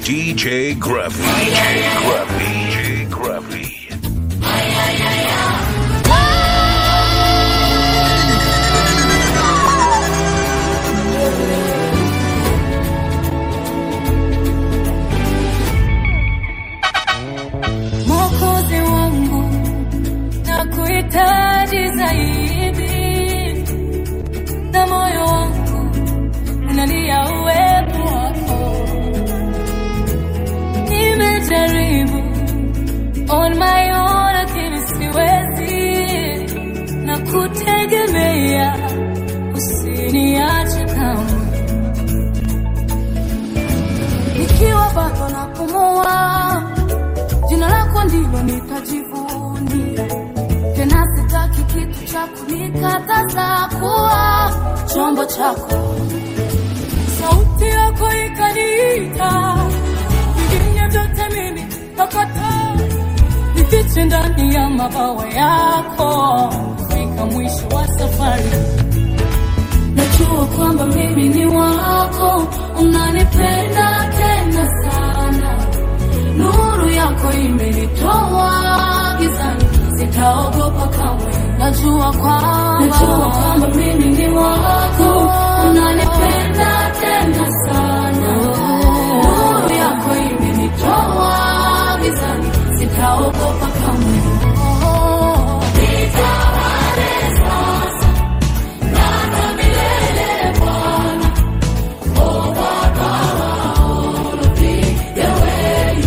DJ Gruffy. DJ Gruffy. DJ Gruffy. Mwokozi wangu na kuhitaji zaidi, na moyo wangu unalia uwepo wako. Nimejaribu on my own, lakini siwezi, na kutegemea usiniache kamwe, nikiwa bado napumua jina lako ndilo nitajivunia, tena sitaki kitu cha kunikataza kuwa chombo chako. Sauti yako ikaniita, vingine vyote mimi nakataa, nifiche ndani ya mabawa yako, fika mwisho wa safari. Najua kwamba mimi ni wako, unanipenda tena sana nuru yako imenitoa gizani, sitaogopa kamwe. Najua kwamba najua kwamba mimi ni wako, unanipenda tena sana. Nuru yako imenitoa gizani, sitaogopa kamwe. Nitawale sasa na hata milele Bwana, oh Baba wa ulipiga wewe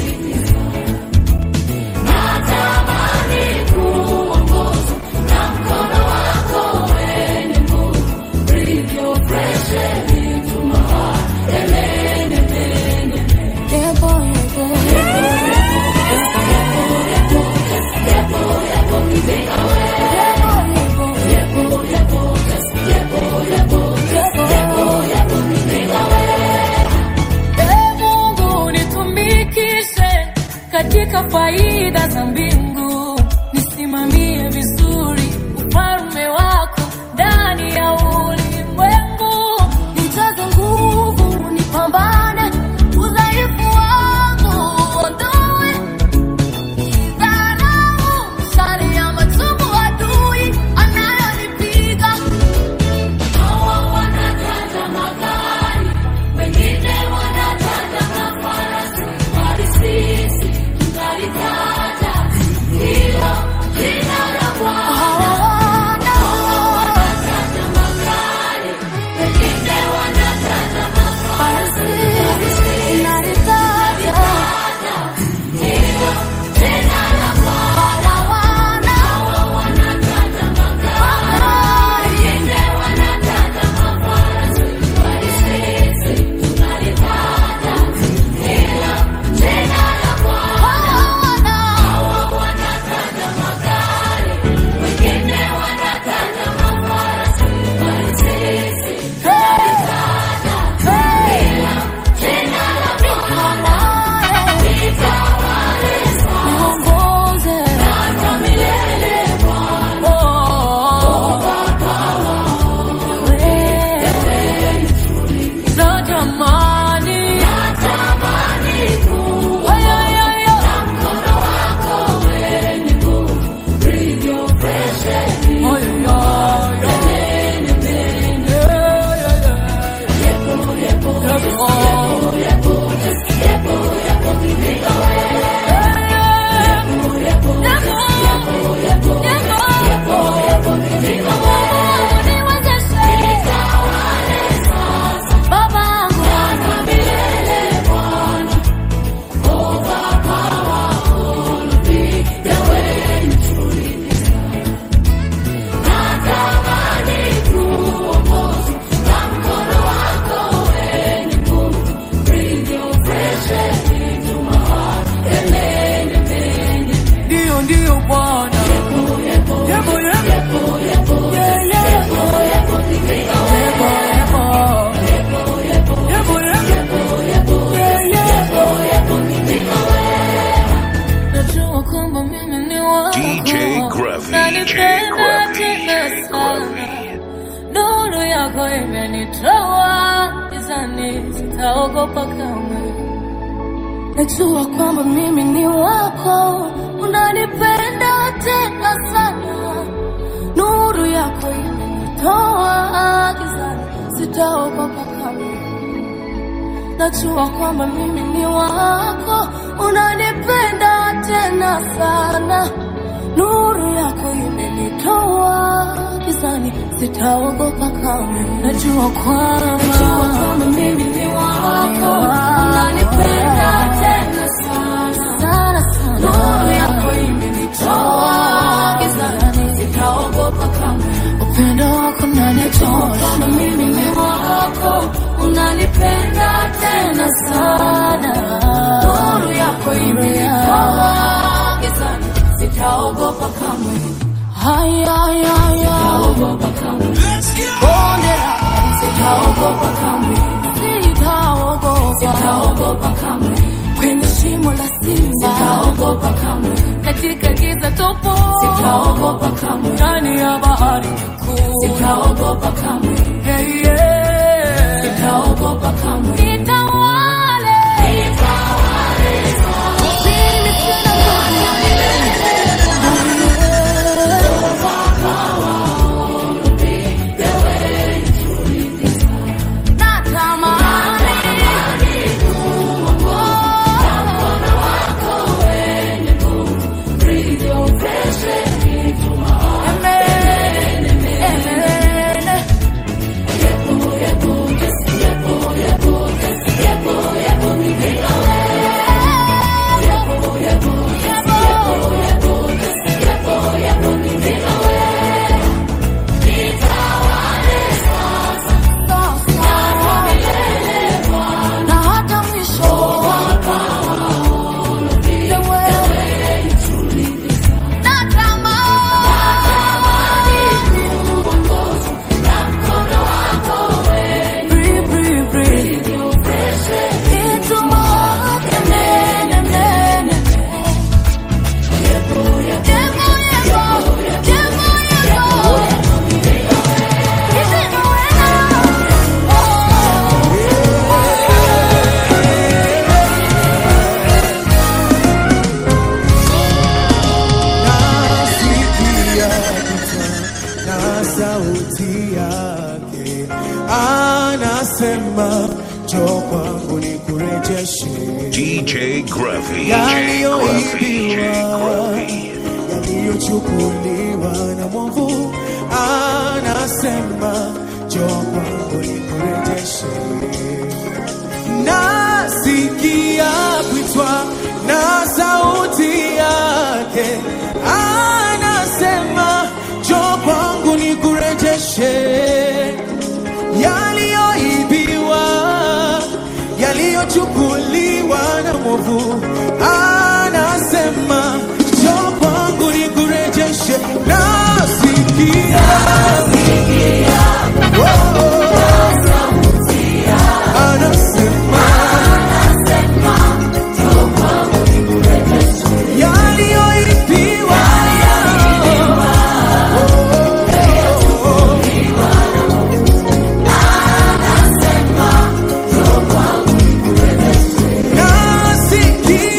Natamani kuongozwa na mkono wako wenye nguvu. Breathe your fresh air into my heart. Emene, emene, emene. Yebo, yebo, yebo. Yebo, yebo, yebo, nivika wewe. Yebo, yebo, yebo, yebo, yebo, yebo, yebo, nivika wewe. Ee Mungu nitumikishe katika faida za mbingu, nisimamie vizuri ufalme wako ndani ya ulimwengu, nijaze nguvu, nipambane udhaifu wangu uondoe dharau, shari ya machungu adui anayonipiga Hawa wanataja magari, wengine wanataja mafarasi, bali sisi tunalitaja hilo jina la Bwana. Hawa wanataja magari, wengine wanataja mafarasi, bali sisi tunalitaja hilo jina la Bwana. Hawa wanataja magari, wengine wanataja mafarasi, bali sisi tunalitaja hilo jina la Bwana. Hawa wanataja magari, wengine wanataja mafarasi, bali sisi tunalitaja hilo jina la Bwana. Nitawale niongoze hata milele Bwana. Oh, Natamani, natamani kuwa na mkono wako wenye nguvu. Breathe your fresh air in my heart. Yepo, yepo, yepo, yepo, yepo, yepo, nivika wewe. Yepo, yepo, yepo, yepo, yepo, yepo, nivika wewe. Niwezeshe. Nitawale sasa. Baba yangu. Hata milele Bwana. Oh, Baba wa ulipiga wenye Natamani kuongozwa na mkono wako wenye nguvu. Breathe your fresh air into my heart. Emene, emene. Ndio, ndio Bwana. Yepo, yepo, yepo, yepo, yepo, yeah, yeah. Yepo, yepo, nivika wewe. Yepo, yepo, yepo, yepo, yepo, yepo, yeah, yeah. Yepo, yepo, nivika wewe. Najua kwamba mimi ni wako. DJ Gruffy. DJ Nanipenda Gruffy. tena DJ sana. Gruffy. Nuru yako imenitoa gizani, sitaogopa kamwe. najua kwamba mimi ni wako, unanipenda tena sana. Nuru yako imenitoa gizani, sitaogopa kamwe. Najua kwamba mimi ni wako, unanipenda tena sana. Nuru yako imenitoa gizani, sitaogopa kamwe. Najua kwamba najua kwamba mimi ni wako, unanipenda tena sana sana sana. Nuru yako imenitoa gizani, sitaogopa kamwe. Upendo wako unanitoa kwamba mimi ni wako, unanipenda tena sana. Nuru yako imenitoa gizani, sitaogopa kamwe. Haya, haya, haya. Sitaogopa kamwe. Bonde la sitaogopa kamwe. Sitaogopa. Sitaogopa kamwe. Kwenye shimo la simba sitaogopa kamwe. Katika giza topo sitaogopa kamwe. Ndani ya bahari kuu sitaogopa kamwe. Hey, yeah. Sitaogopa kamwe. Nitawale. Mimi sina na hata mwisho nasikia kuta na sauti yake anasema njoo kwangu nikurejeshe DJ Gruffy. DJ yaliyoibiwa Gruffy. yaliyochukuliwa na mwovu anasema njoo kwangu nikurejeshe nasikia kuitwa na sauti yake anasema njoo kwangu nikurejeshe yaliyoibiwa yaliyochukuliwa na mwovu anasema njoo kwangu nikurejeshe nasikia Oh, oh, anasema yaliyoibiwa nasikia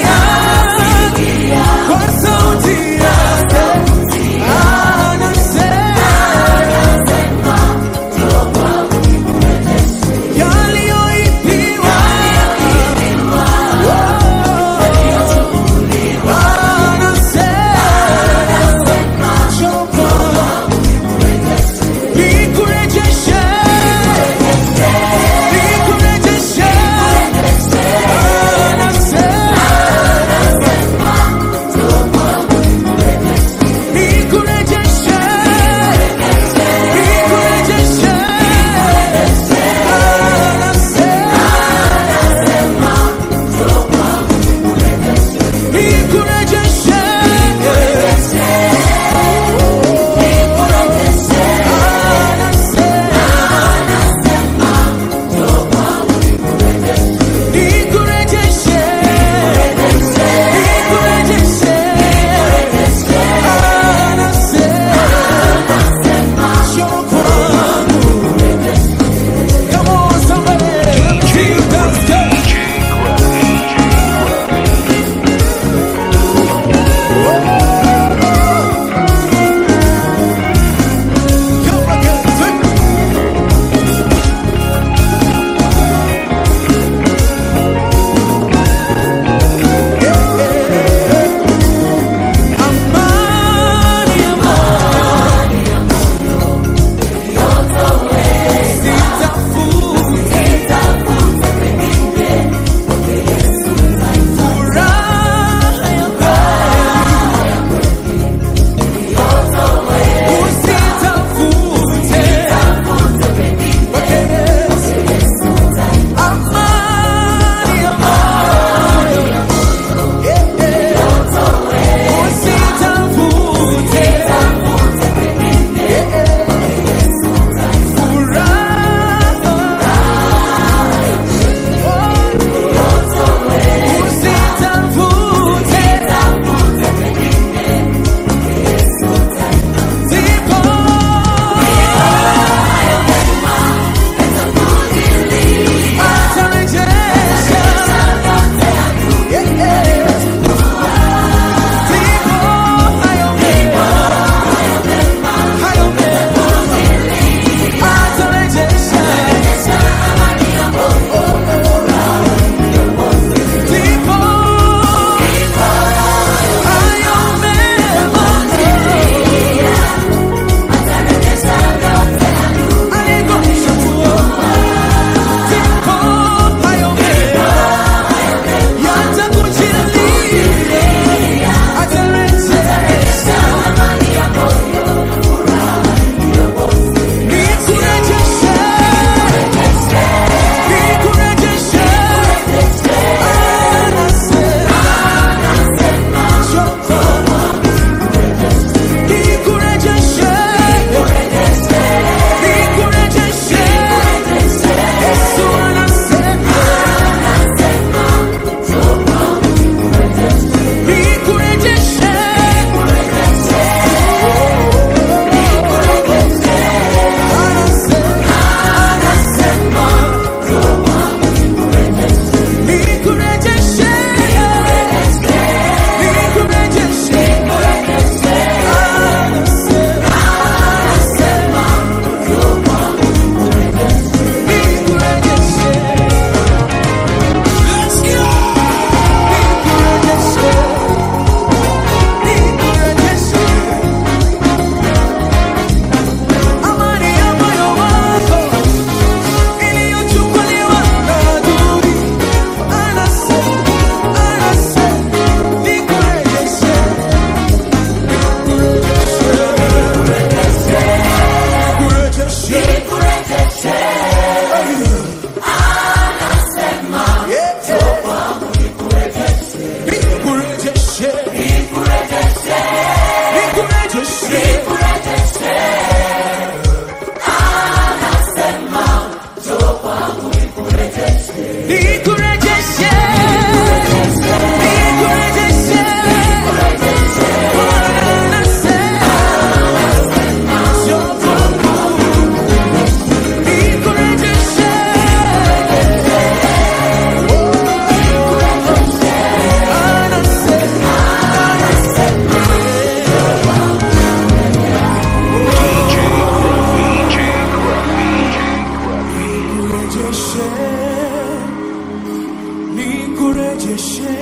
nikurejeshe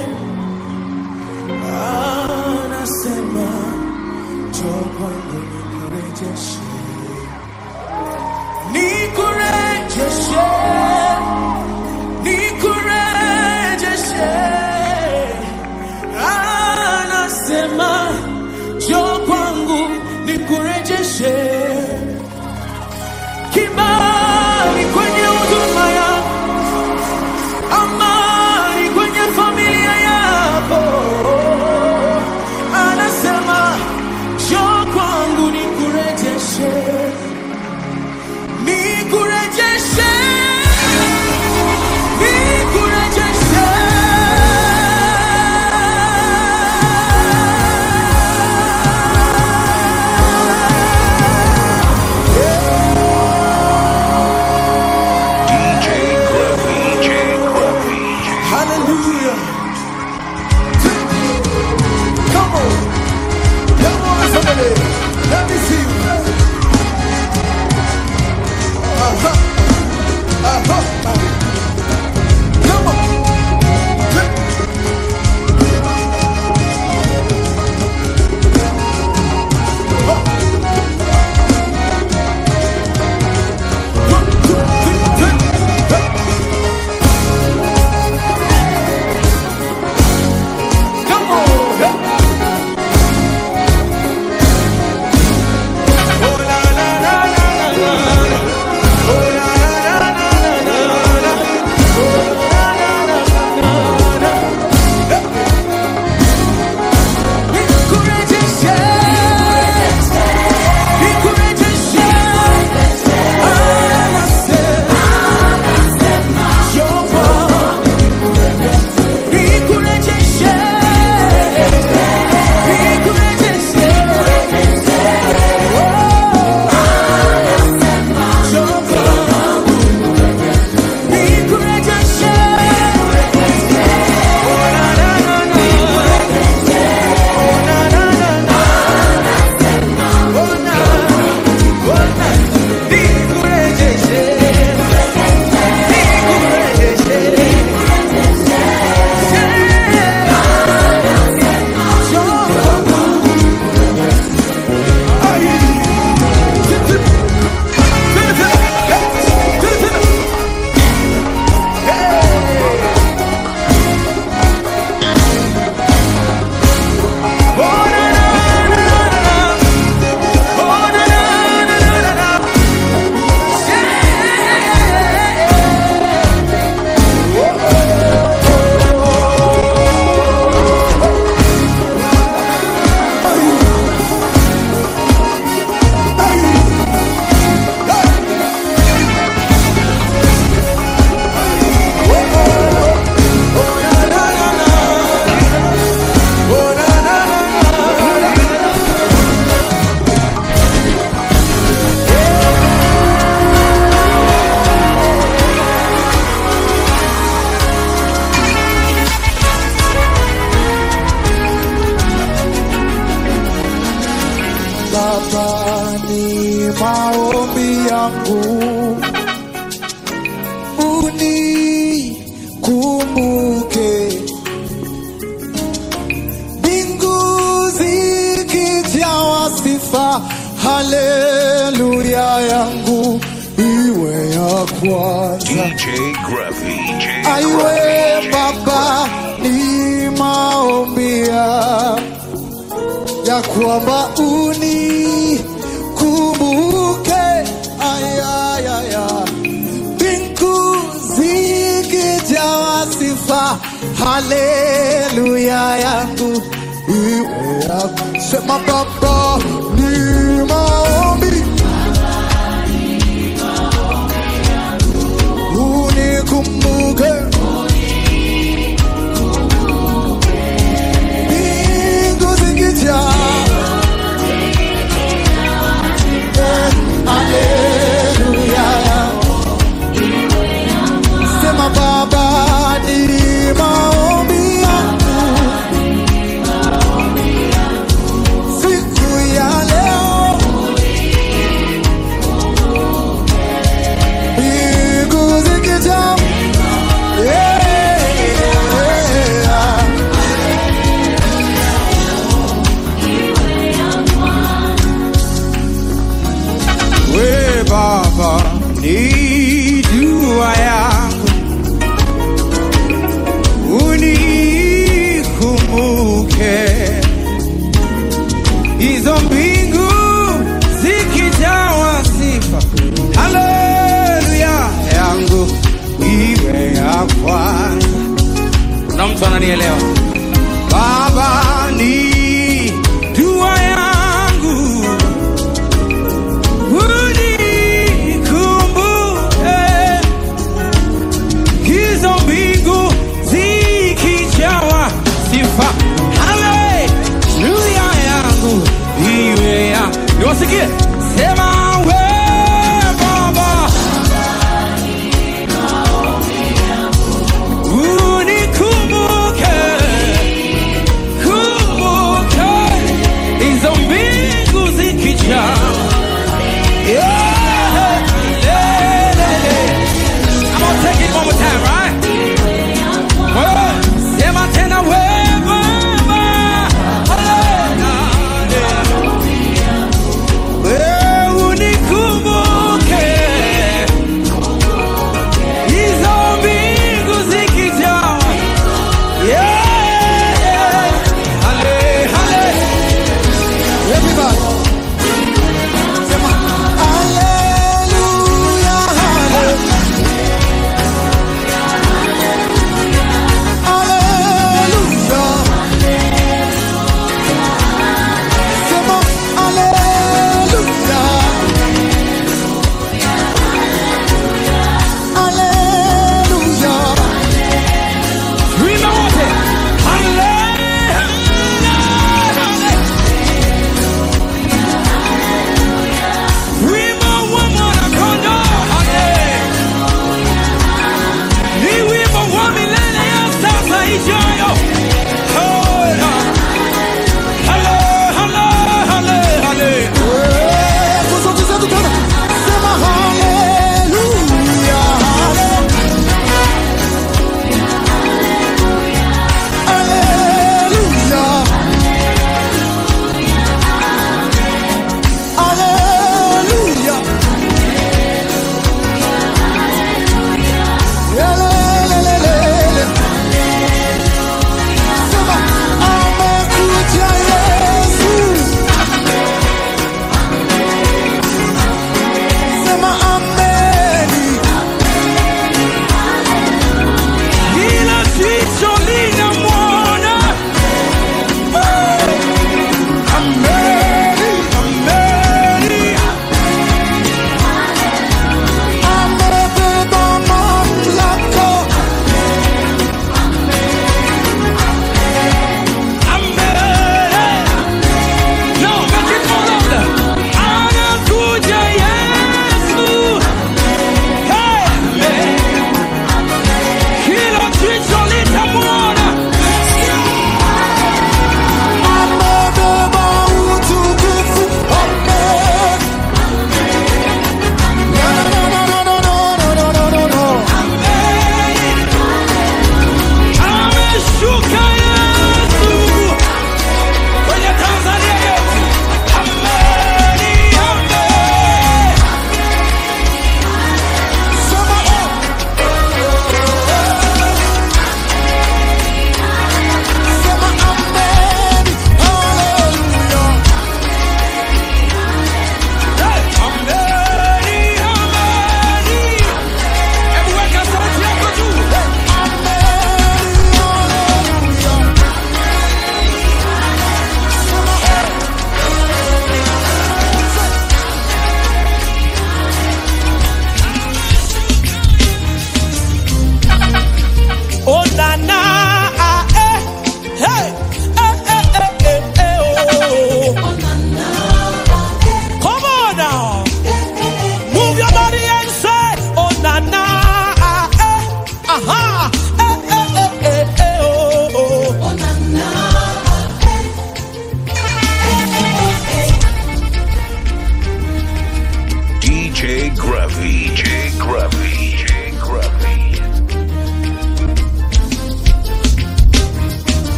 anasema njoo kwangu nikurejeshe nikurejeshe nikurejeshe anasema njoo kwangu nikurejeshe kibali kwenye huduma yako amani kwenye familia yako anasema njoo kwangu nikurejeshe nikurejeshe nikurejeshe DJ Gruffy. DJ Gruffy. Hallelujah. Come on. Come on, somebody. Let me see you. Uh-huh. Uh-huh. Come on. Come on. Oh, la, la, la, la, la, la. Oh, la, la, la, la, la, la, la. Oh, la, la, la, la, la, la. Nikurejeshe. Nikurejeshe. Anasema, Jehova. Nikurejeshe. Baba, ni maombi yangu unikumbuke, mbingu zikijawa sifa, haleluya yangu iwe ya kwanza. DJ Gruffy. DJ Aiwe Gruffy. Baba, ni maombi yangu ya kwamba unikumbuke, ayayaya, mbingu zikijawa sifa, haleluya yangu iwe yako. Sema Baba, ni maombi unikumbuke mbingu zikijaa Haleluya. Sema Baba, ni maombi yangu siku ya leo, mbingu zikijaa mtu ananielewa baba ni dua yangu unikumbuke hizo mbingu zikijawa sifa haleluya yangu iwe ya niwasikie sema we baba unikumbuke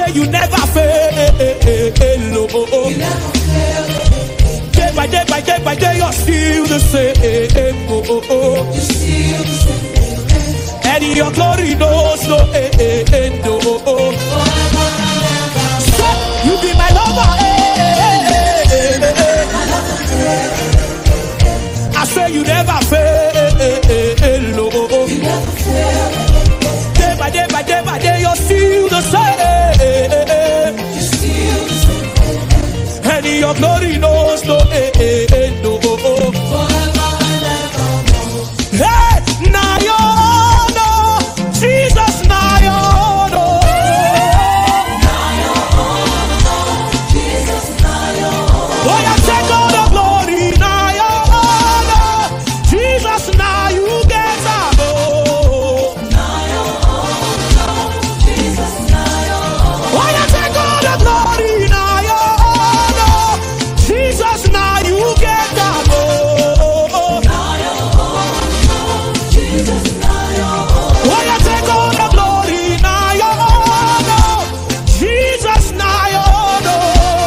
say you never fail. Oh. Day by day by day by day, you're still the same. Oh, oh, oh. And your glory knows no end. Oh, oh. Say, you be my lover. eh, eh, eh, eh, eh. I say you never fail. Oh, oh, oh. Day by day by day by day, you're still the same. And your glory knows no end. Oh, oh, oh. Hey, now you know, Jesus, now you know. Oh, yeah, take all the glory, now you know. Jesus, now you get up. Oh, Oh, yeah, take all the glory, now you know. Jesus, now you get up. Oh, Oh, yeah, take all the glory, now you know. Jesus, now you know.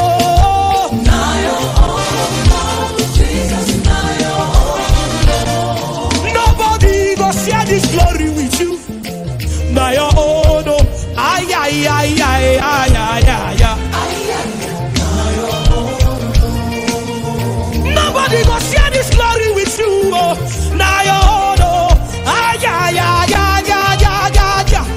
Nobody go share this glory with you. Now your own. Oh. Ay, ay, ay, ay, ay, ay, ay, ay. Nobody go share this glory with you. Oh. Now your own. Oh. Ay, ay, ay, ay, ay, ay, ay, ay.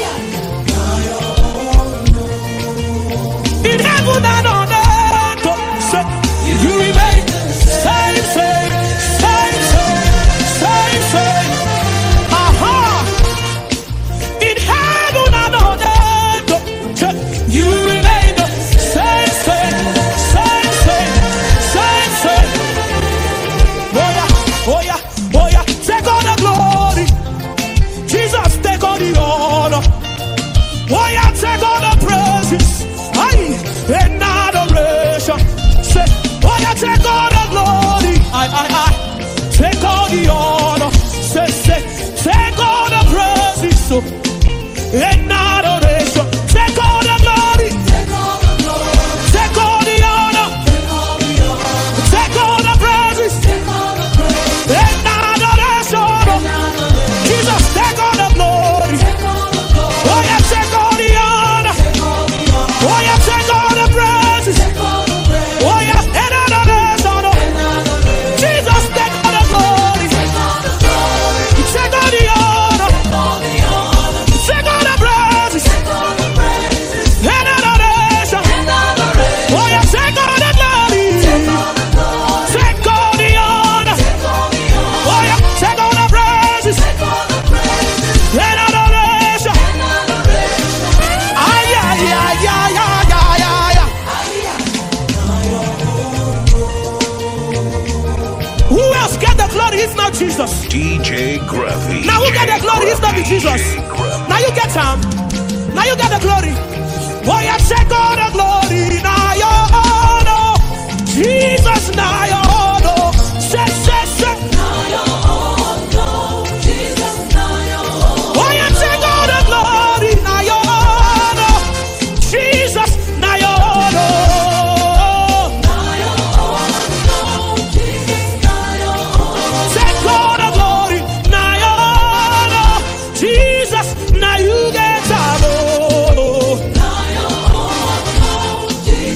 In heaven and on earth. oh, say, You remain same, same, same, same, same, same. Aha. In heaven and on earth, oh, you remain the same, same, same, same, same, same. Oh yeah, oh yeah, oh yeah. Take all the glory, Jesus. Take all the honor. Oh yeah, take all the praises. Aye, and adoration. Say, oh yeah, take all the glory. Aye, aye, aye. Take all the honor. Say, say, take all the praises. So, and adoration. Take all the glory. Take all the honor. Take all the praises. And adoration. Jesus, take all the glory. Oh yeah, take all the honor. Oh yeah, take all the praises. Oh yeah, and adoration. Jesus, take all the glory. Take all the honor. Take all the praises. And adoration. Oh yeah, take all the glory. Take all the honor. Oh yeah, take all the praises. And adoration. Ay, ay, ay, ay, ay, ay, ay, ay. Who else get the glory if not Jesus? DJ Gruffy. Now who get the glory if not be Jesus? Now you get him. Now you get the glory. Boy, I take all the glory. Now you honor. Jesus, now you honor. Say, say, say. Boy, I take all the glory. Now you honor. Jesus, now you honor. Take all the glory, now you honor. Jesus, now you get honor.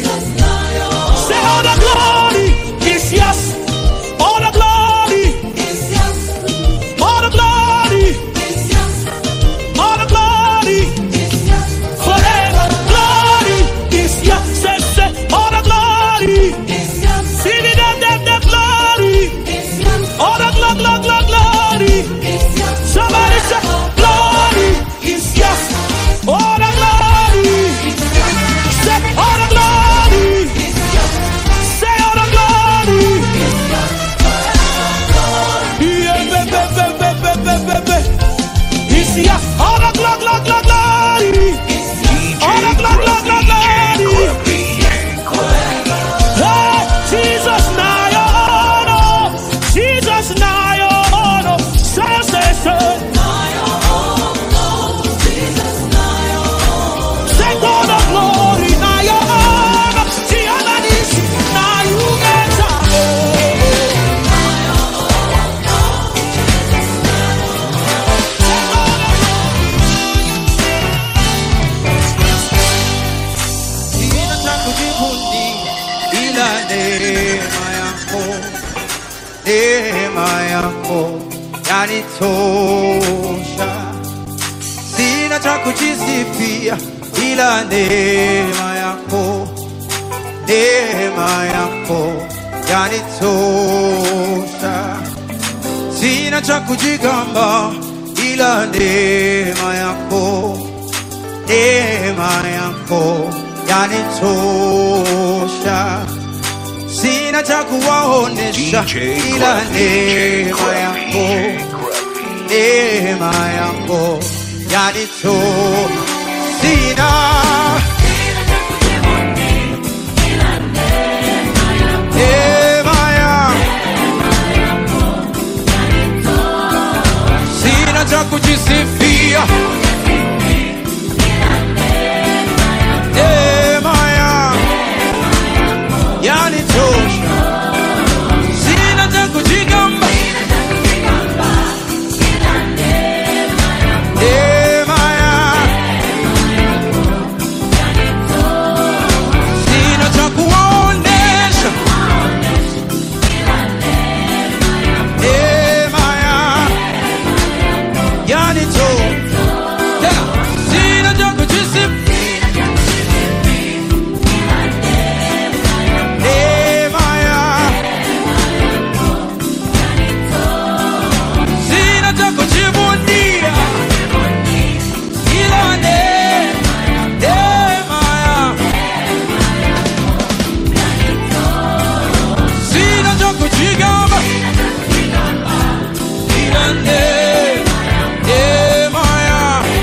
neema yako, neema yako yanitosha. Sina cha kujisifia ila neema yako, neema yako yanitosha. Sina cha kujigamba ila neema yako, neema yako yanitosha. Sina cha kuwaonesha DJ ila Gruffy, DJ neema Gruffy, yako, DJ Gruffy. neema yako yanito. Sina neema yako, sina cha kujisifia neema yako yanitosha, sina cha kujigamba neema yako sina cha kuwaonesha neema yako yanitosha tena, sina cha kujisifia neema yako sina cha kujivunia ila neema neema yako sina cha kujigamba ila neema neema yako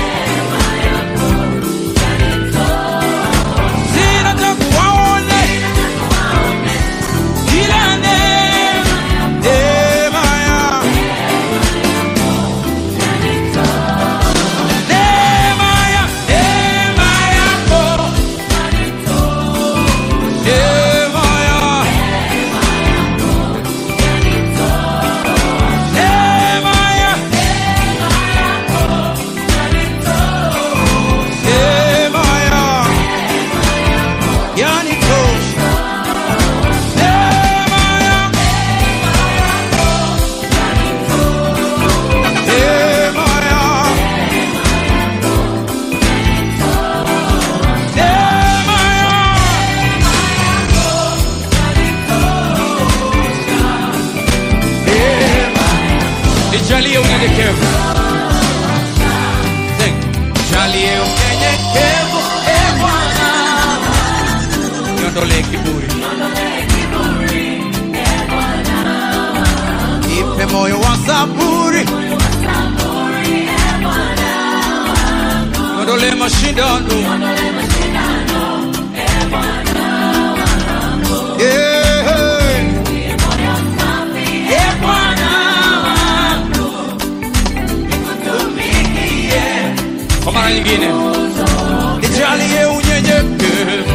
sina cha kuwaone ila neema neema yako neema ya neema yako neema ya neema ya neema ya yanitosha neema ya neema ya neema ya neema nijalie unyenyekevu Sing. jalie unyenyekevu e Bwana niondolee kiburi ipe moyo wa saburi niondolee mashindano Yeah. Eh, Bwana wangu, nikutumikie. kwa mara nyingine nijalie unyenyekevu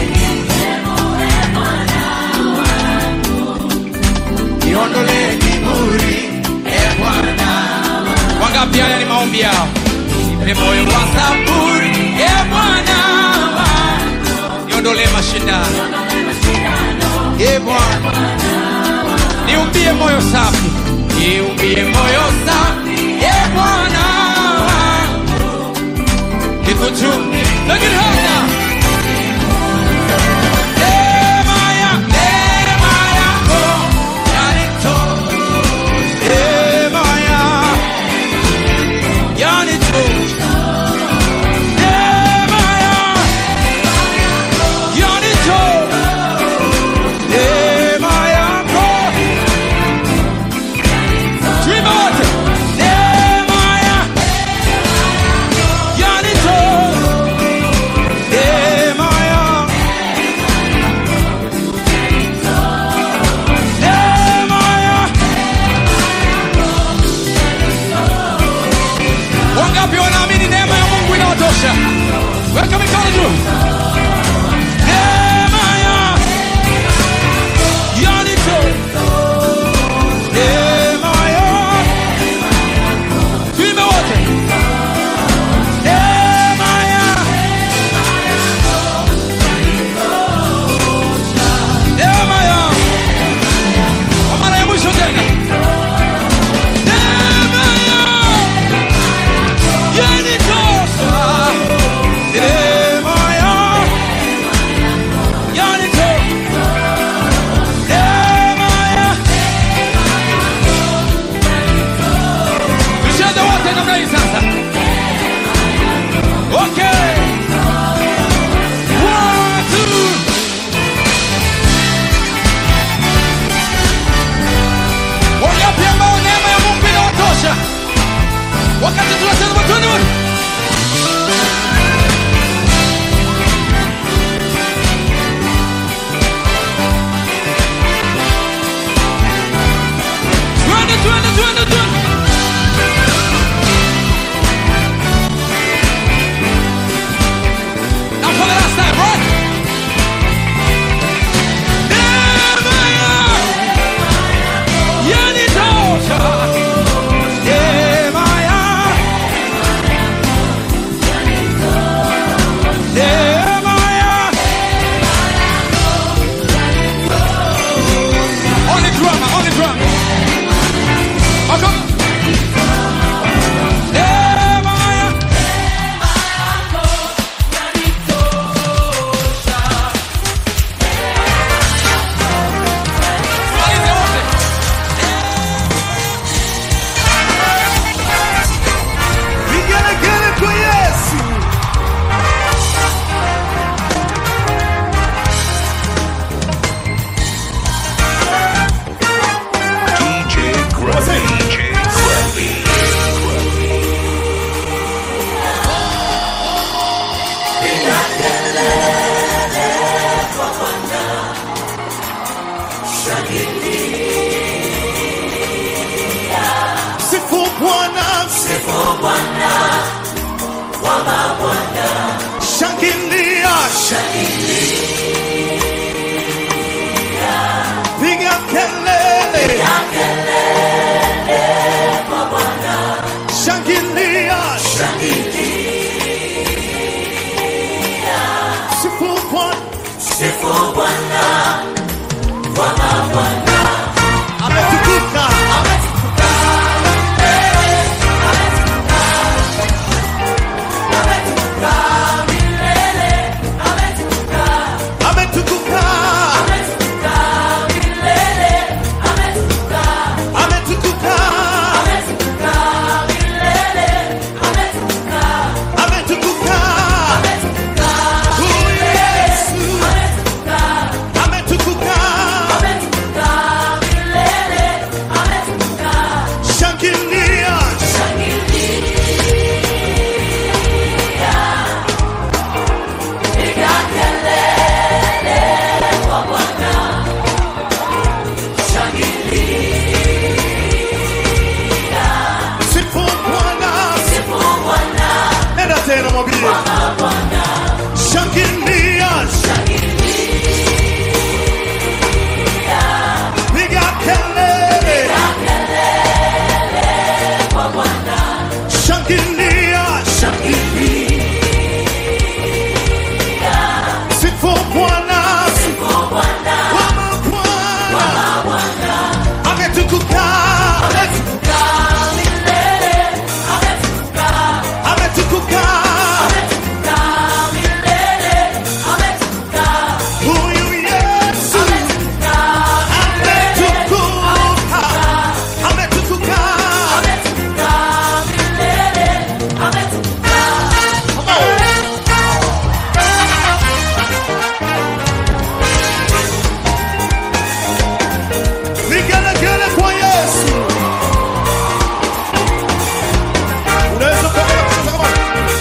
niondolee kiburi e Bwana. Wangapi haya ni maombi yao? Nipe moyo wa saburi e Bwana wangu. niondolee mashindano e Bwana, niumbie moyo safi, niumbie moyo safi e Bwana wangu. nikutume lakini hata neema ya neema yako yanitosha, neema ya yanitosha, neema ya yanitosha, neema yako Dream wote, neema ya yanitosha piga kelele, shangilia, sifu Bwana, ametukuka, ametukuka, ametukuka, ametukuka, huyu Yesu ametukuka, shangilia, sifu Bwana, nenda tena mwambie, shangilia, piga kelele, shangilia, sifu Bwana, Wama Bwana, ametukuka, ametukuka, huyu Yesu ametukuka, ametukuka. Vigelegele kwa Yesu. Unaweza kuendelea kucheza kama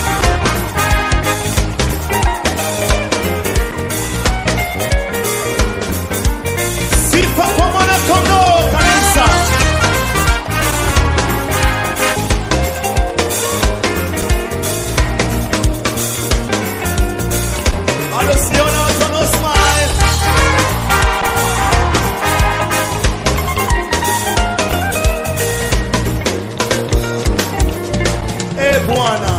Sifa kwa mwana kondoo kanisa. Bado siona watu wanao smile. Eh, Bwana.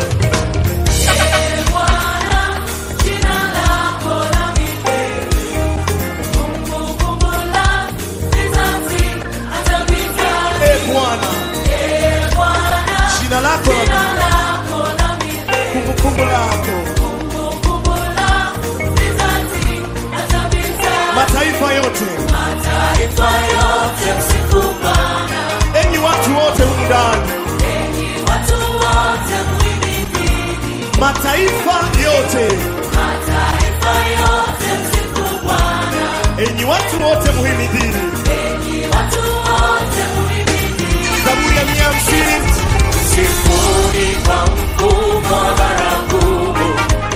Eh, Bwana. Jina lako na kumbukumbu lako. Mataifa yote. Enyi watu wote humu ndani. Mataifa yote. Enyi watu wote muhimidini. Zaburi ya mia hamsini. Sifuri kwa mkubwa baragumu,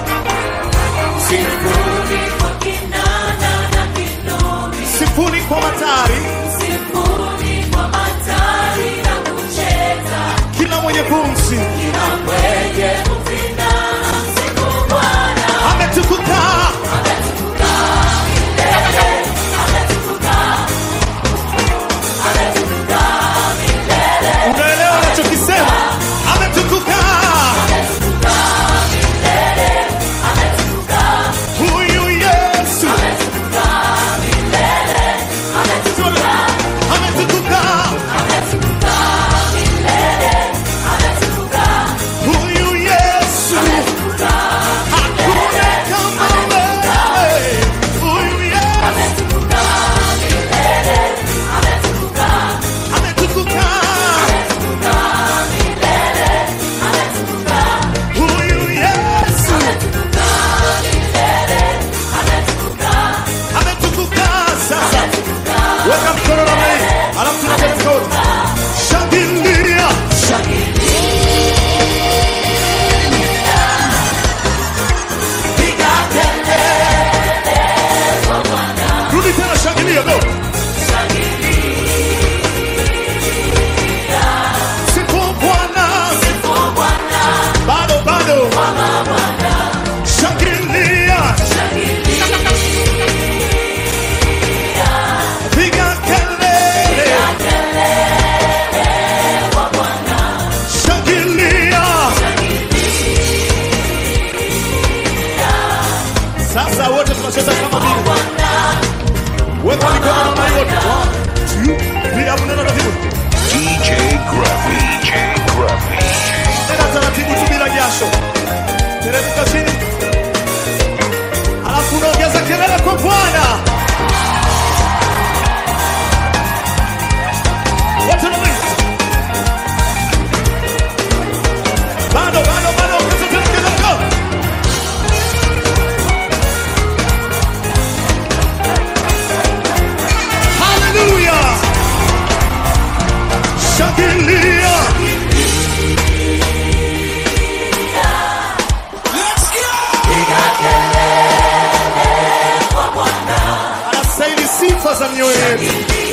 sifuri kwa kinanda na kinubi, Sifuni kwa matari. sifuri kwa matari na kucheza, Kila mwenye pumzi. na mwenye kupina msifu Bwana, Ametukuka. ametukuka milele, ametukuka, ametukuka milele, Unaelewa anachokisema? Ametukuka. ametukuka milele, ametukuka, Huyu Yesu. ametukuka milele, ametukuka. Ametukuka. Ametukuka milele, ametukuka, Huyu Yesu. tunacheza wote, tunacheza kama vile. Weka mikono namna hiyo. One, two, three, hapo nenda taratibu. DJ Gruffy. DJ Gruffy. Nenda taratibu tu bila jasho. Teremka chini. Alafu unaongeza kelele kwa Bwana. Wote na mimi. Bado, bado, bado, ongeza tena kidogo. Hallelujah. Shangilia. Anastahili sifa za mioyo yetu.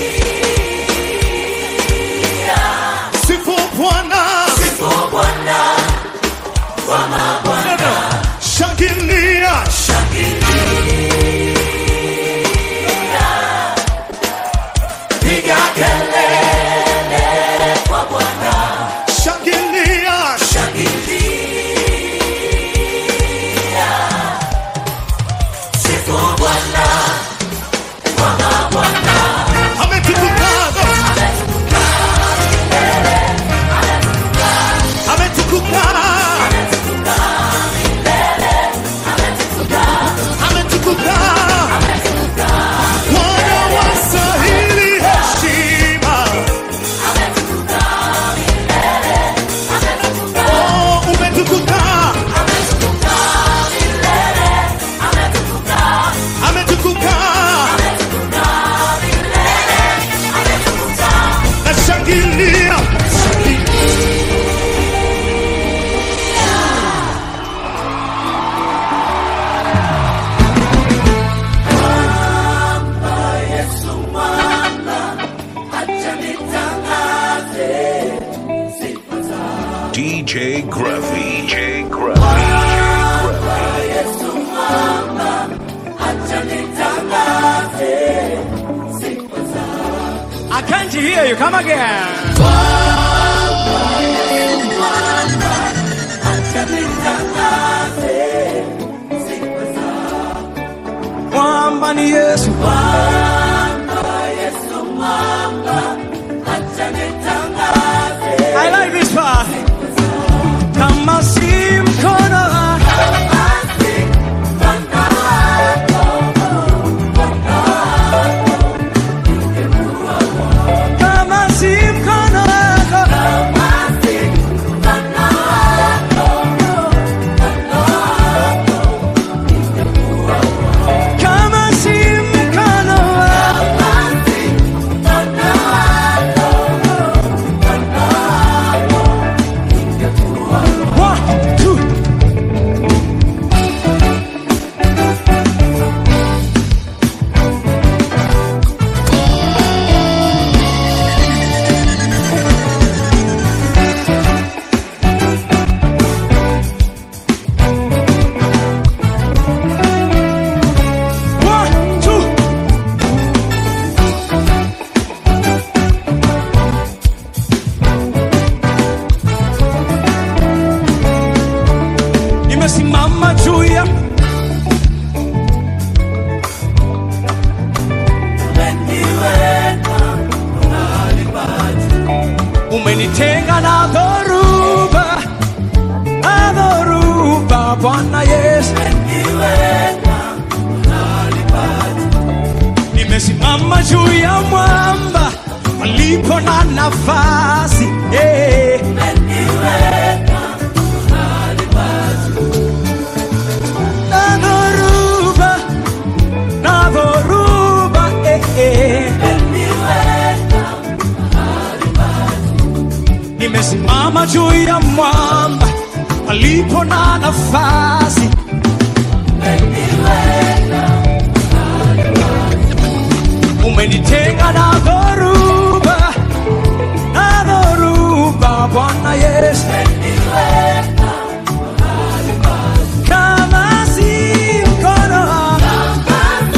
Sifu Bwana. Tena. Shangilia. Shangilia. Ametukuka. Ametukuka. Ametukuka. Bwana wastahili heshima. Oh, umetukuka. Ametukuka. Nashangilia. DJ Gruffy. DJ Gruffy. I can't hear you. Come again. Mwamba ni Yesu. I like this part. Kama si mkono wako, kama si mkono wako, kama si mkono wako, one, two. One, two. Nimesimama juu ya umenitenga na dhoruba, na dhoruba, Bwana Yesu. Nimesimama juu ya mwamba palipo na nafasi yeah. Na dhoruba, na dhoruba eh, eh. Nimesimama juu ya mwamba palipo na nafasi umenitenga na dhoruba na dhoruba Bwana Yesu kama si mkono wako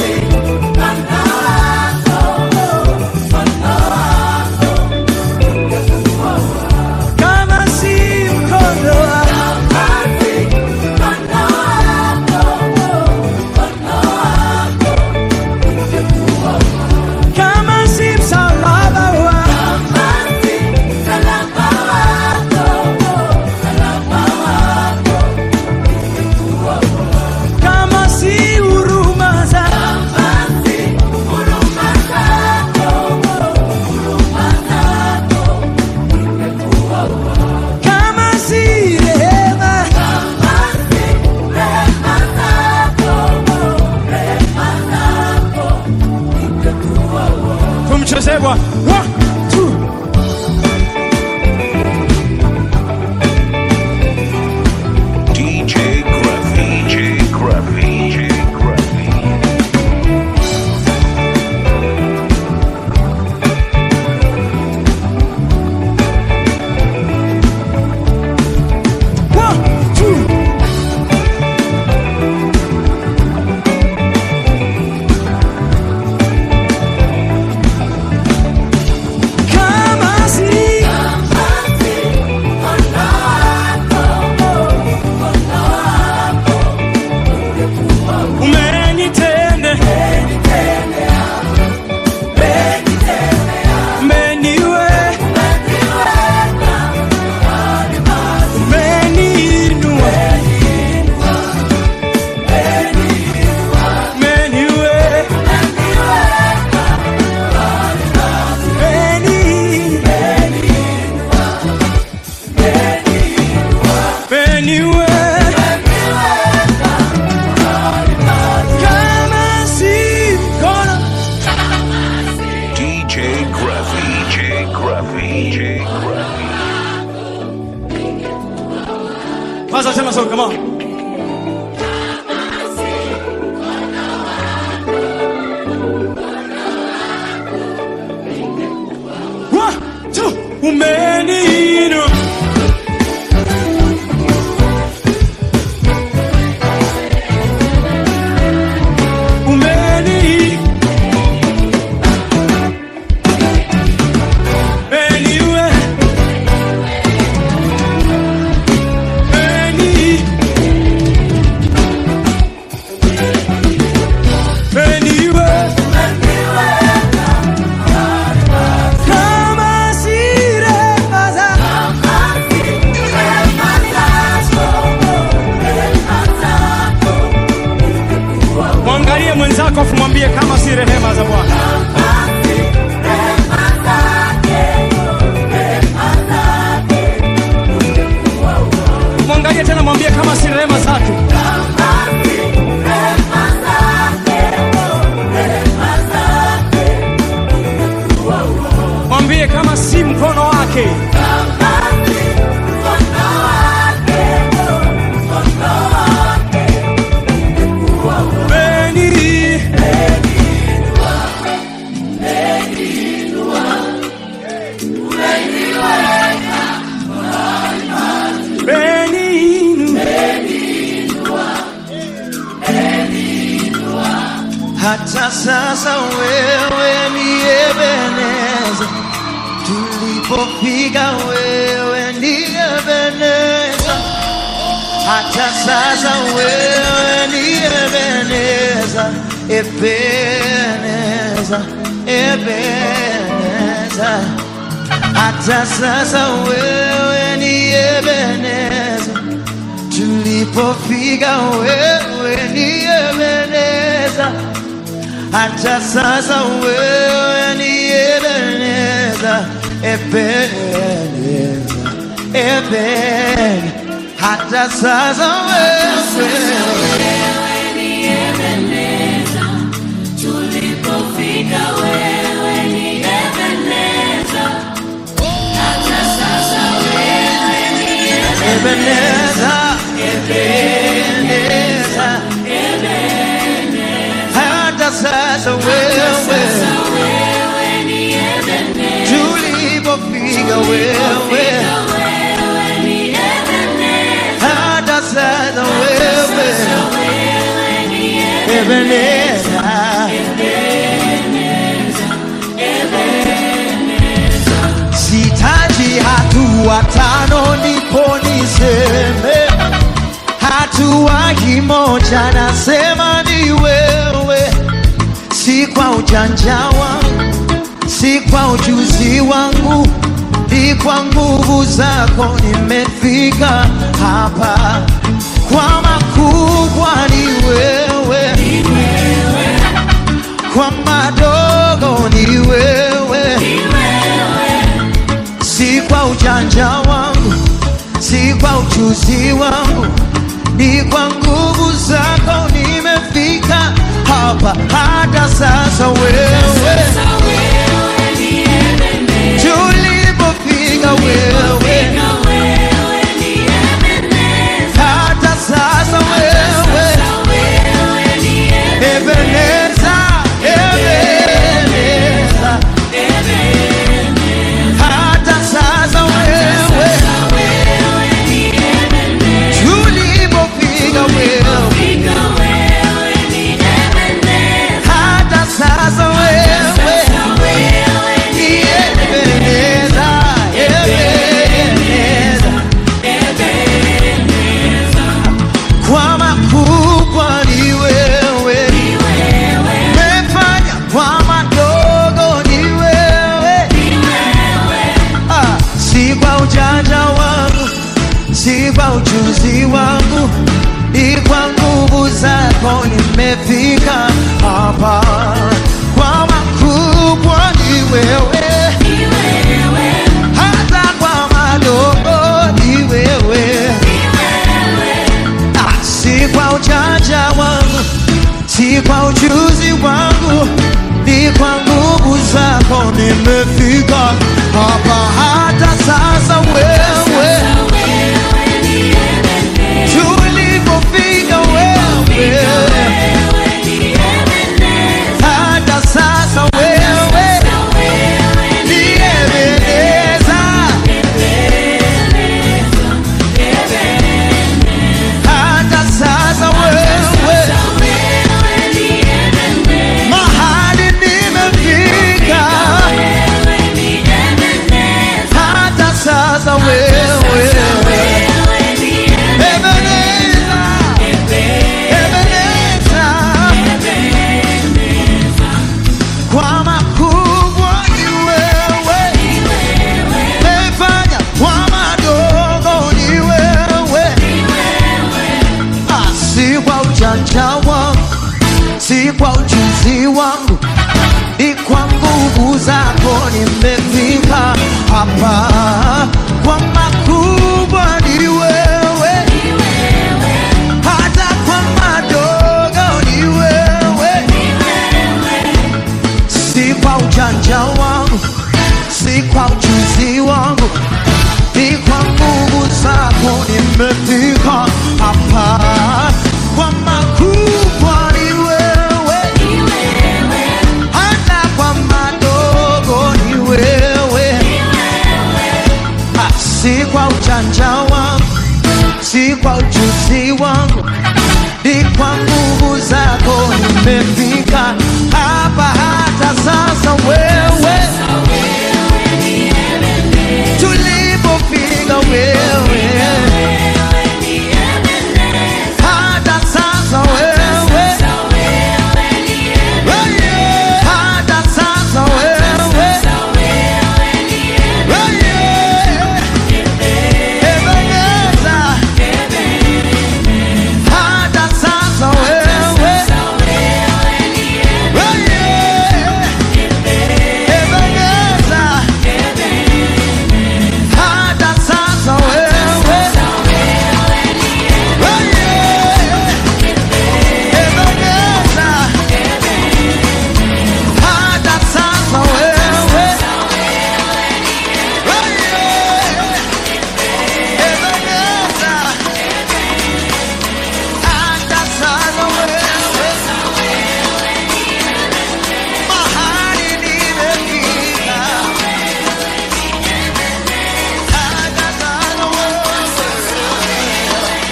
kama si mkono wako Bwana. One, two. DJ Gruffy. DJ Gruffy. DJ Gruffy. One, two. Kama si umenitende umeniwe umeniinua umeniwe umeniwe kama si mkono DJ Gruffy. DJ Gruffy. DJ Gruffy. Kwanza tena so come on. One, two, umeniinua. Umeni- umeniwe. Umeni- umeniwe. Kama si rehema zako. Mwangalie mwenzako afu mwambie kama si rehema za Bwana. Mwangalie tena mwambie kama si rehema zake. Mwambie kama si mkono wake. Beni. Beni. hata sasa wewe ni Ebeneza, tulipofika wewe ni Ebeneza, hata sasa wewe ni Ebeneza, Ebeneza, Ebeneza, hata sasa wewe ni Ebeneza tulipofika wewe ni Ebeneza, hata sasa wewe ni Ebeneza, Ebeneza, Eben, hata sasa wewe Ebeneza, Ebeneza, hata sasa wewe tulipofika wewe hata sasa wewe Ebeneza, sitaji hatua tano ndipo niseme hatua kimoja nasema ni wewe si kwa ujanja wangu si kwa ujuzi wangu ni kwa nguvu zako nimefika hapa kwa makubwa ni wewe kwa madogo ni wewe si kwa ujanja wangu si kwa ujuzi wangu ni kwa nguvu zako nimefika hapa hata sasa wewe nimefika hapa. Kwa makubwa ni wewe, hata kwa madogo ni wewe. Ah, si kwa ujanja wangu, si kwa ujuzi wangu, ni kwa nguvu zako nimefika hapa. Hata sasa wewe tulipofika wewe, hata sasa wewe niyemeleza, hata sasa wewe mahali nimefika, hata sasa wewe Ebeneza, Ebeneza, kwa makubwa ni wewe, mefanya kwa madogo ni wewe, Ah, si kwa ujanja wangu, si kwa ujuzi wangu, ni kwa nguvu zako nimefika hapa. Kwa makubwa ni wewe, hata kwa madogo ni wewe, si kwa ujanja wangu, si kwa ujuzi wangu, ni kwa nguvu zako nimefika hapa. Kwa makubwa ni wewe, hata kwa madogo ni wewe, Ah, si kwa ujanja wangu, si kwa ujuzi wangu, ni kwa nguvu zako nimefika hapa. Hata sasa wewe, tulipofika wewe, hata sasa wewe, hata sasa wewe, Ebeneza, hata sasa wewe, Ebeneza, hata sasa wewe, Ebeneza, hata sasa wewe, Ebeneza, hata sasa wewe, mahali nimefika, hata sasa wewe.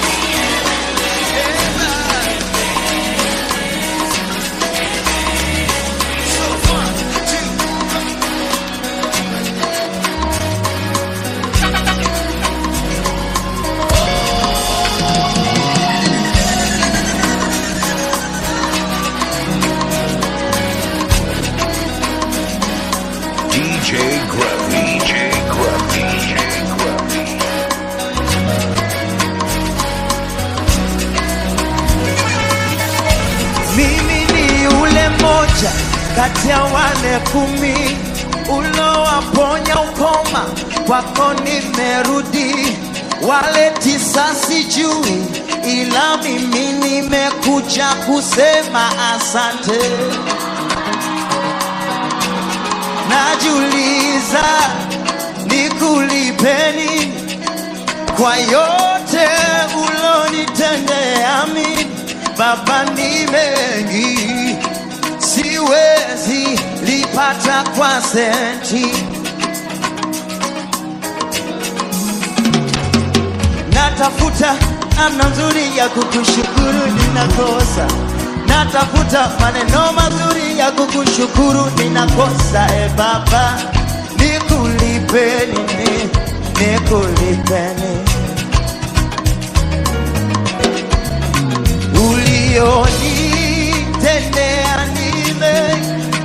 DJ Gruffy. DJ Gruffy. DJ Gruffy. Mimi ni ule moja kati ya wale kumi ulowaponya ukoma, kwako nimerudi. Wale tisa sijui, ila mimi nimekuja kusema asante. Najiuliza nikulipeni kwa yote ulonitendea mimi Baba, ni mengi siwezi lipata kwa senti. Natafuta namna nzuri ya kukushukuru, ninakosa. Natafuta maneno mazuri ya kukushukuru, ninakosa. E Baba, nikulipeni, ni- nikulipeni ulionitendea nime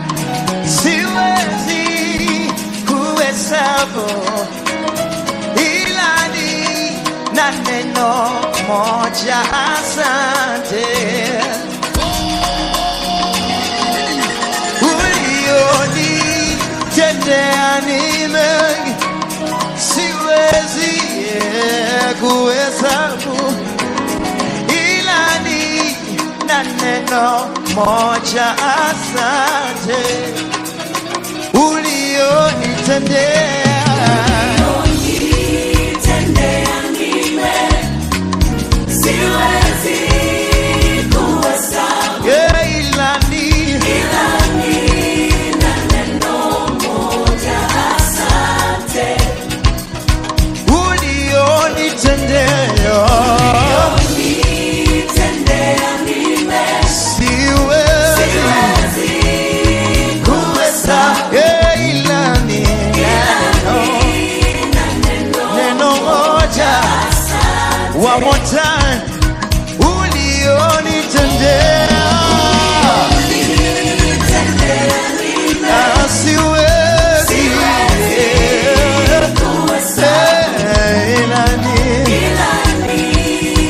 siwezi kuhesabu ila ni na neno moja asante mengi siwezi eh, kuhesabu ila ni na neno moja asante ulionitendea Yeah, ila ni ulionitendea siwezi kuweza Yeah, ila ni neno neno moja one more time ulionitendea Ah, siwezi Eh, ila ni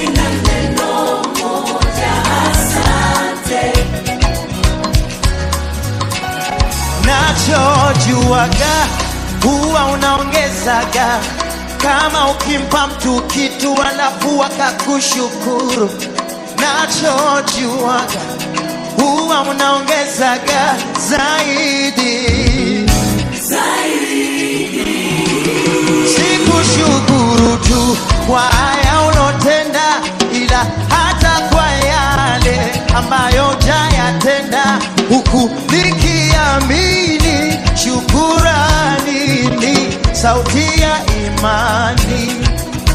nachojuaga huwa unaongezaga kama ukimpa mtu kitu alafu akakushukuru nachojuaga huwa unaongezaga zaidi sikushukuru tu kwa haya ulotenda ila hata kwa yale ambayo jayatenda huku nikiamini shukurani ni sauti ya imani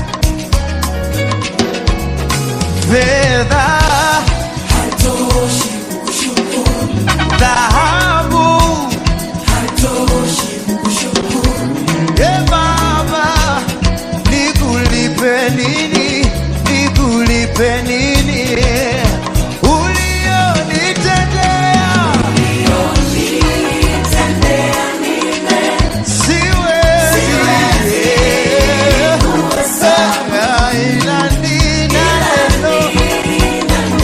fedha dhahabu e baba nikulipe nini nikulipe nini ulionitendea siwezi ila nina neno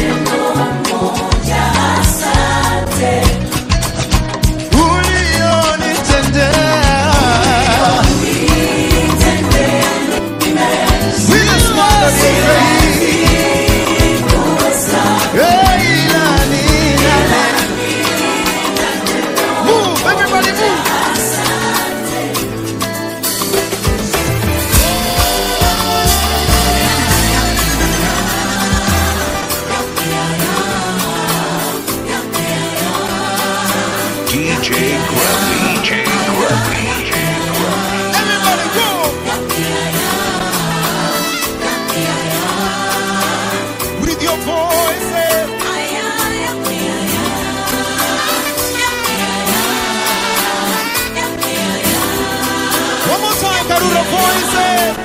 DJ Grumpy. DJ Grumpy. Everybody go. With your voices. One more time, Karura voices.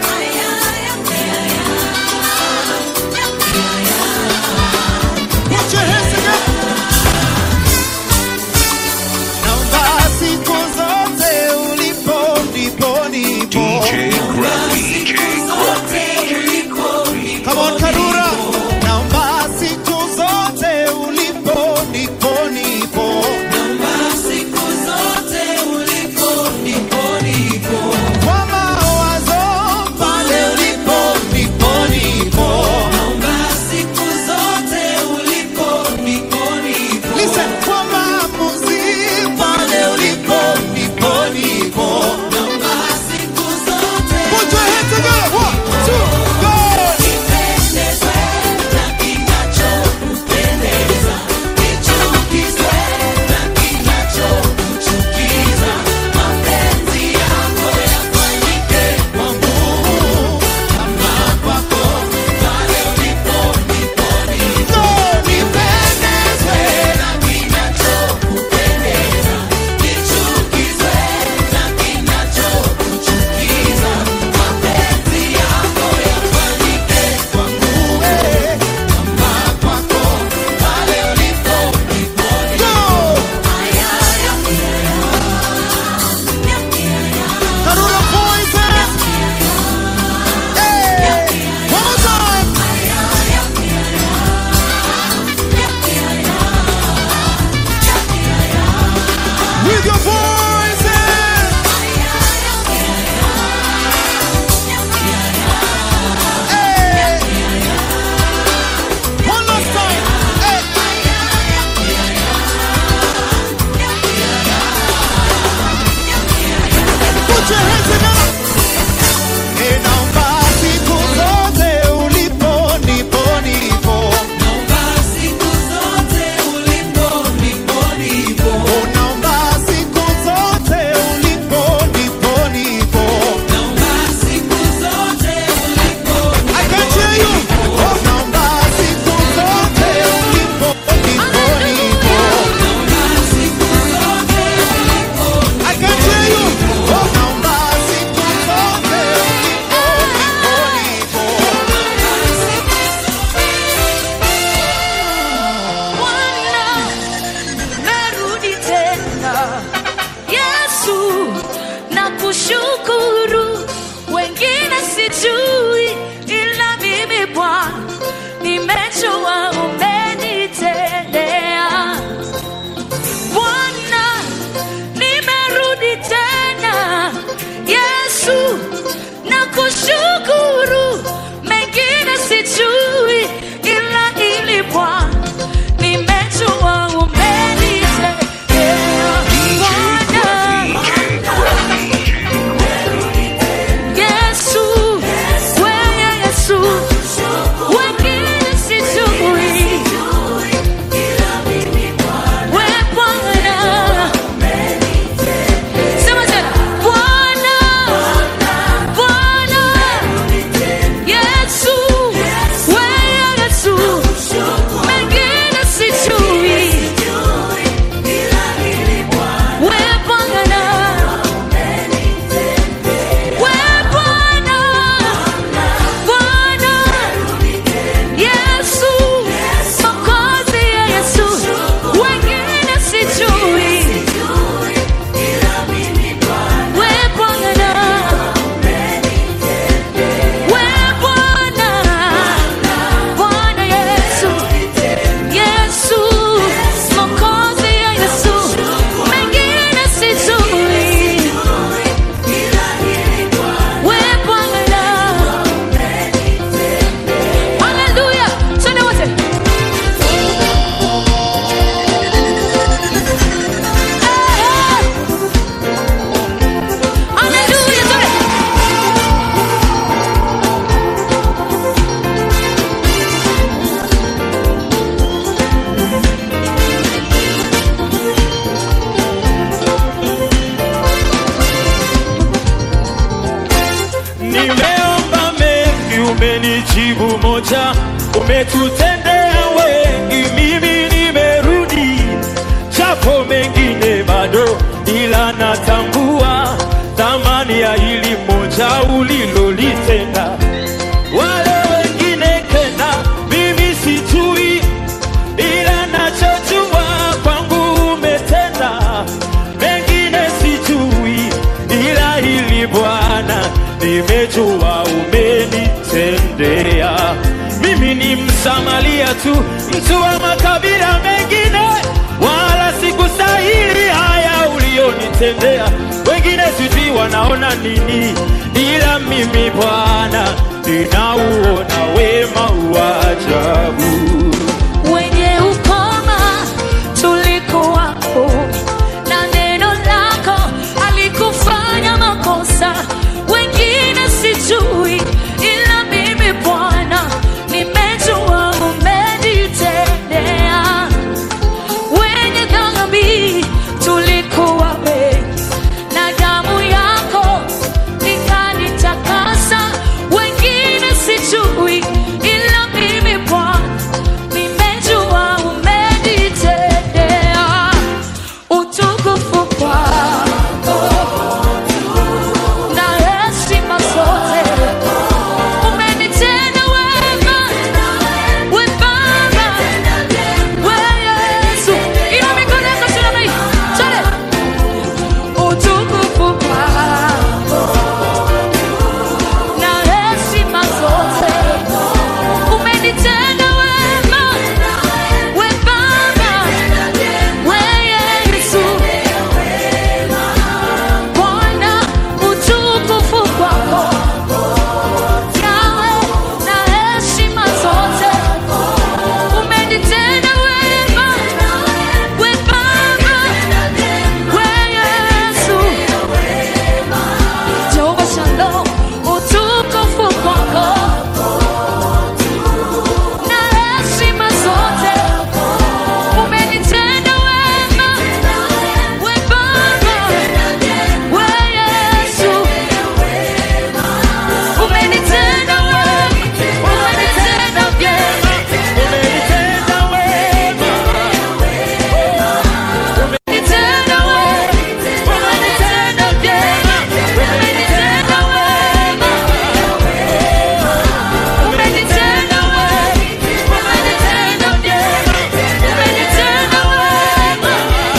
Put your hands together. Naomba siku zote ulipo ndipo nipo. DJ Grumpy. DJ Grumpy. Come on, Karura. Naomba siku zote ulipo nipo nipo. Kwa mawazo pale ulipo nipo nipo. Listen, kwa maamuzi pale ulipo nipo nipo. Put your hands together. One, two, go. umetutendea wengi, mimi nimerudi, japo mengine bado, ila natambua thamani ya hili moja ulilolitenda. Wale wengine tena mimi sijui, ila nachojua kwangu umetenda. Mengine sijui, ila hili Bwana nimejua umenitendea. Mimi ni Msamaria tu, mtu wa makabila mengine, wala sikustahili haya ulionitendea. Wengine sijui wanaona nini, ila mimi Bwana ninauona wema wa ajabu. wenye ukoma tulikuwapo na neno lako alikufanya makosa wengine sijui ila mimi bwana nimejua umenitendea wenye dhambi tulikuwa wengi na damu yako ikanitakasa wengine sijui ila mimi bwana nimejua umenitendea utukufu kwako na heshima zote umenitenda wema we baba we yesu ina mikono yako juu namna hii twende utukufu kwako na heshima zote umenitenda wema we baba we yesu bwana utukufu kwako yawe na heshima zote umenitenda wema we baba we yesu jehova shalom utukufu kwako na heshima zote umenitenda wema we baba we yesu umenitenda wema umenitenda vyema Umenitenda wema, umenitenda wema umenitenda vyema umenitenda wema umenitenda wema umenitenda vyema umenitenda wema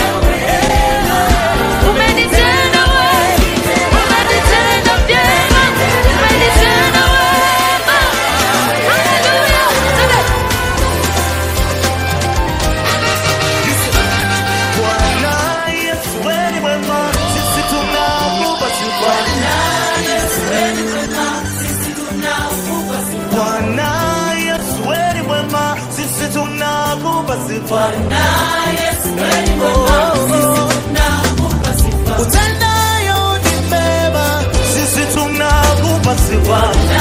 umenitenda wema umenitenda vyema umenitenda wema haleluya Bwana Yesu wewe ni mwema, sisi tunakupa sifa. Bwana Yesu wewe ni mwema, sisi tunakupa sifa. Utendayo ni mema, sisi tunakupa sifa.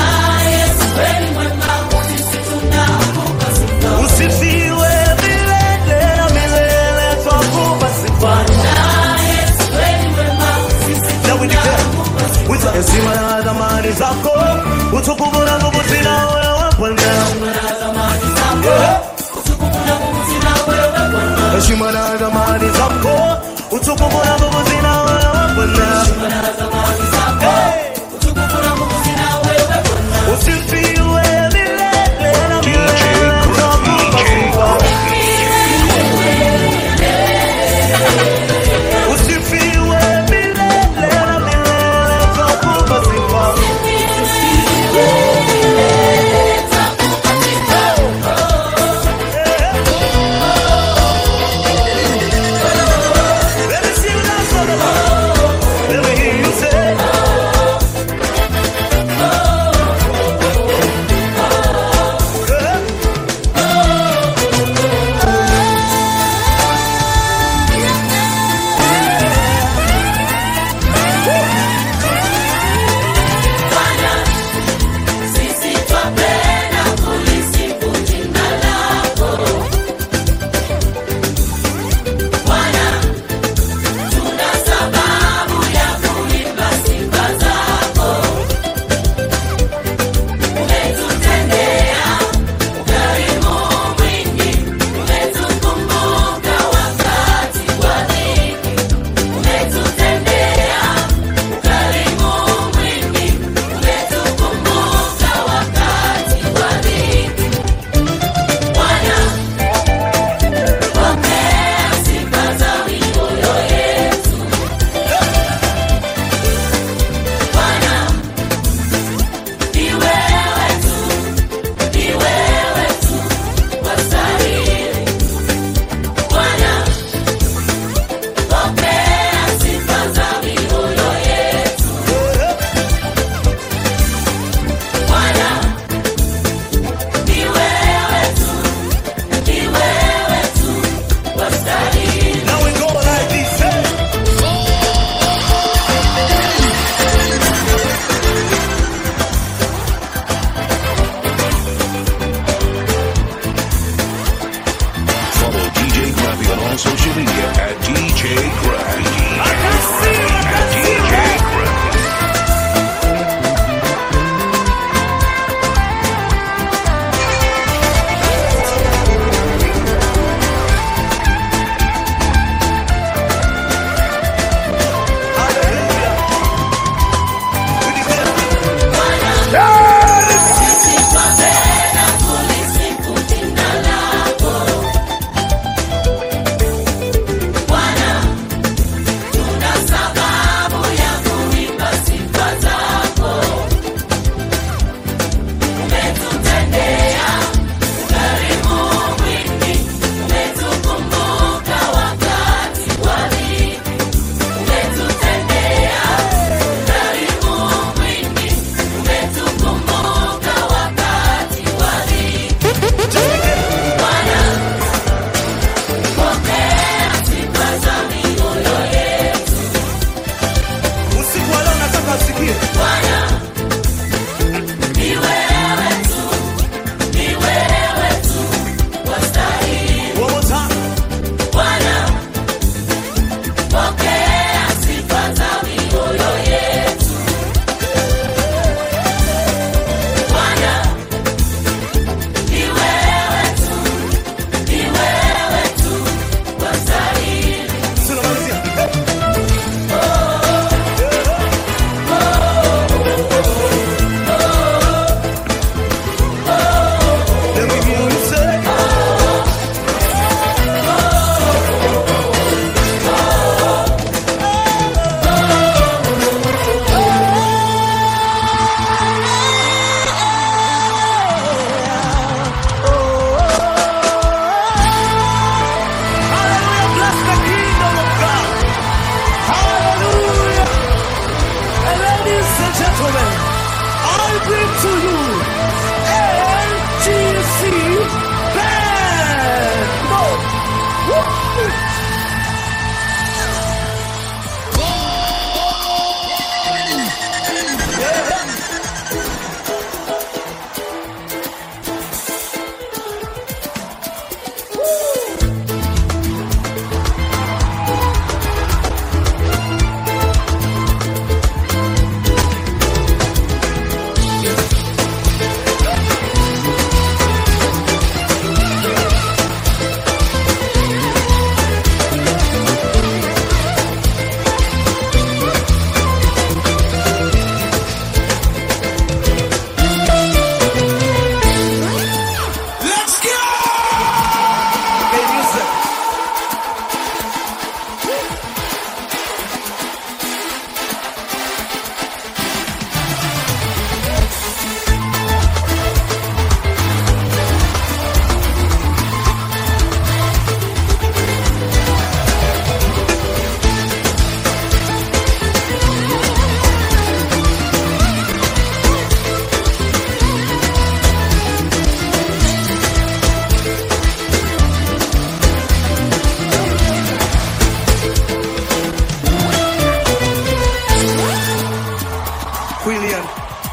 Usifiwe milele na milele, twakupa sifa. Na we declare, with heshima na dhamani zako, utukufu na nguvu zina wewe Bwana. Yeah. Heshima na dhamani zako, utukufu na nguvu zina wewe Bwana. Hey. Usifiwe milele na milele, twakupa sifa. Usifiwe milele na milele, twakupa sifa. Let me see you dance media at DJ Gruffy. At DJ Gruffy. Usiku wa leo nataka usikie. One more time. Tunamalizia. Let me hear you say. Hallelujah, bless the kingdom of God. Hallelujah. And ladies and gentlemen, I bring to you NGC Band. Woo! Let's go! Hey, music. Quillian.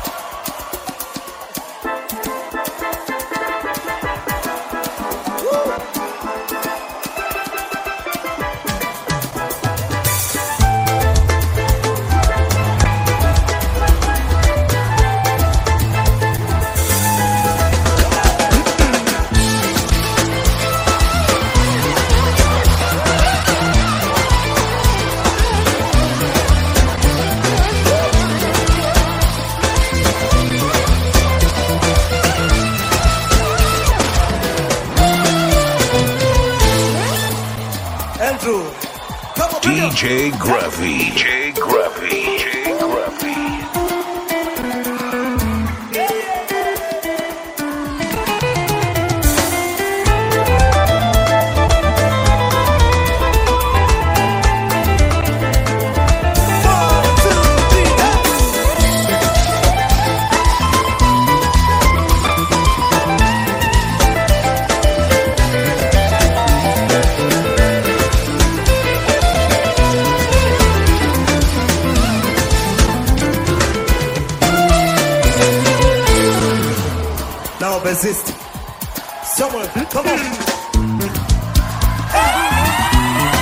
Andrew. Come on, bring it. DJ Gruffy. DJ Gruffy. DJ Gruffy. One, two, three, hey. Now persist. Someone, come on.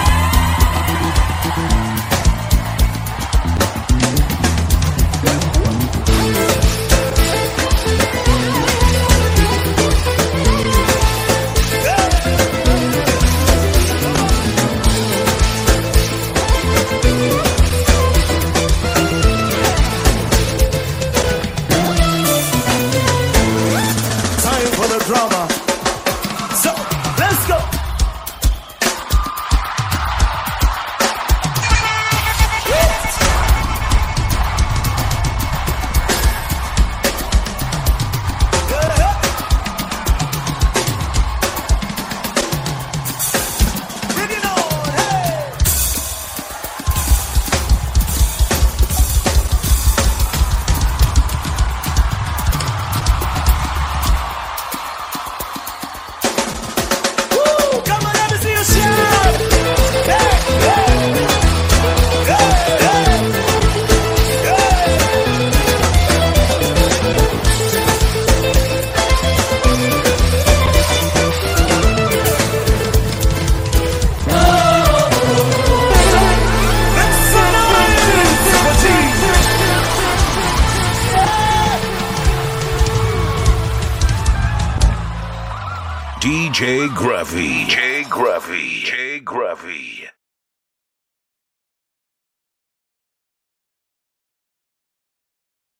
DJ Gruffy. J Gruffy. J Gruffy.